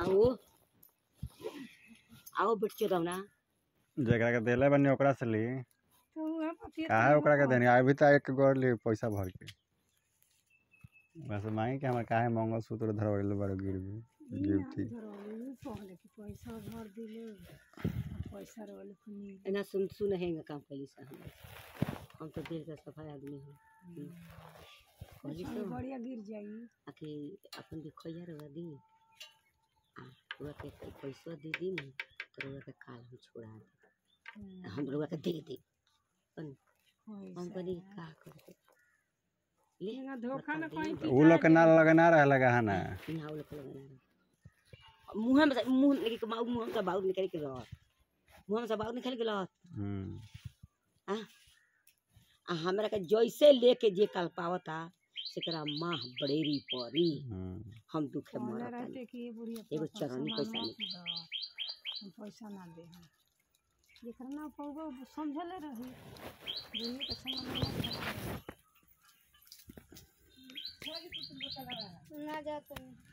आओ आओ बच्चे दो ना जेकरा के देले बनी ओकरा से ली तो उहे पतिया काहे ओकरा के देनी अभी तक एक गोर ली पैसा भर के बस मांगी के हमर काहे मंगलसूत्र धरवैले बड़े गिरवी गिफ्टी धरौली पहले कि पैसा भर दिले पैसा रोले पुनी एना सुन सुन हेंगे काम कैली से हम हम तो दिल के सफाई आदमी हैं कहली पैसा तो बढ़िया गिर जाई आखि अपन के खैया रवा दी आ रुआ के पैसा दे दी ना तो रुआ के काल हम छोड़ा दे हम रुआ के दे दे अपन हम कहली का करते ले यहाँ धोखा न बता दी। कहीं उ लोग के ना लगना रहे लगा है ना ना उले पलग ना मुंह में मुंह लेके माउ मुंह से बाउर निकल के रह मुंह से बाउर निकल के रह हम्म आ आ हमरा के जैसे लेके जे कल पावता सेकरा माह बड़ेरी परी हम्म हम दुखे कहले मरत रहते कि ये बुढ़िया एगो पैसा चरनी पैसा मत दो, हम पैसा ना दे हम जेकरा ना पौबो समझले रही बुढ़िया के सामान मत खरीदो। ना जाते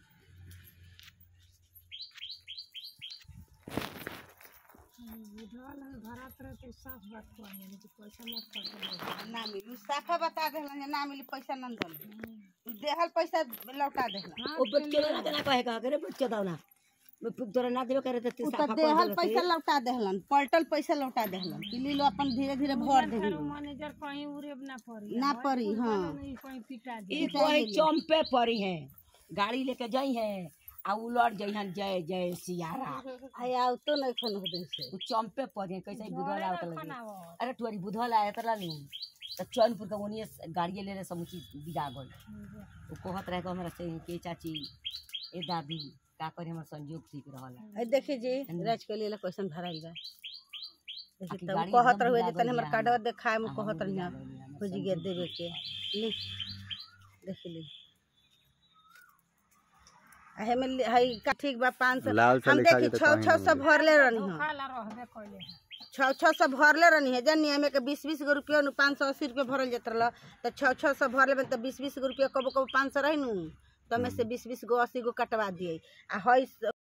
हम बुढ़वा लगे भरात रहते साफ बात कहने कि पैसा मत खर्च ना मिली साफा बता देहलन जे ना मिली पैसा न दल देहल पैसा लौटा देहलन ओ बच्चे ना ना कहे का करे बच्चे दाव ना मैं पुक तोरा ना देबे करे त उ त देहल पैसा लौटा देहलन पलटल पैसा लौटा देहलन कि ली लो अपन धीरे धीरे भर देही मैनेजर कहीं उरेब ना पड़ी ना पड़ी हाँ नहीं कहीं पिटा दे ई कोई चंपे परी है गाड़ी लेके जाई है आ उलट जाई हन जय जय सियारा आया तो नहीं खन हो से उ चंपे परी है कैसे बुधवार आवत लगे बनावत। अरे तुअरी बुधवार आया तला नहीं त चैनपुर के ओनिए गाड़िए ले ले समुची बिदा गल उ कहत रहे कि हमरा से के चाची ए दादी का करे हमर संजोग ठीक रहल आई देखी जी राज के लिए क्वेश्चन भराई बा देखी आखिर तब गाड़ी कहत एकदम रहे बिगा जे तने हमर गइल कार्डवा है। देखाए में हाँ, कहत हम रही बिगा गइल है, हमर खोजी गे देवे के ली देख ली आहे में ली- हई का ठीक बा पाँच सौ लाल से हम लिखा देखी जेतै छः कहीं छः ना सौ मिली। भरले रहनी हम खाला रहबे कइले हैं छः छः सौ भरले रहनी है जानी हमें के बीस बीस गो रुपया नु पाँच सौ अस्सी रुपया भरल जात रहा तो छः छः सौ भरले में तो बीस बीस गो रुपया कबो कबो पाँच सौ रही नु तो हमें से बीस बीस गो अस्सी गो कटवा दिए आ हई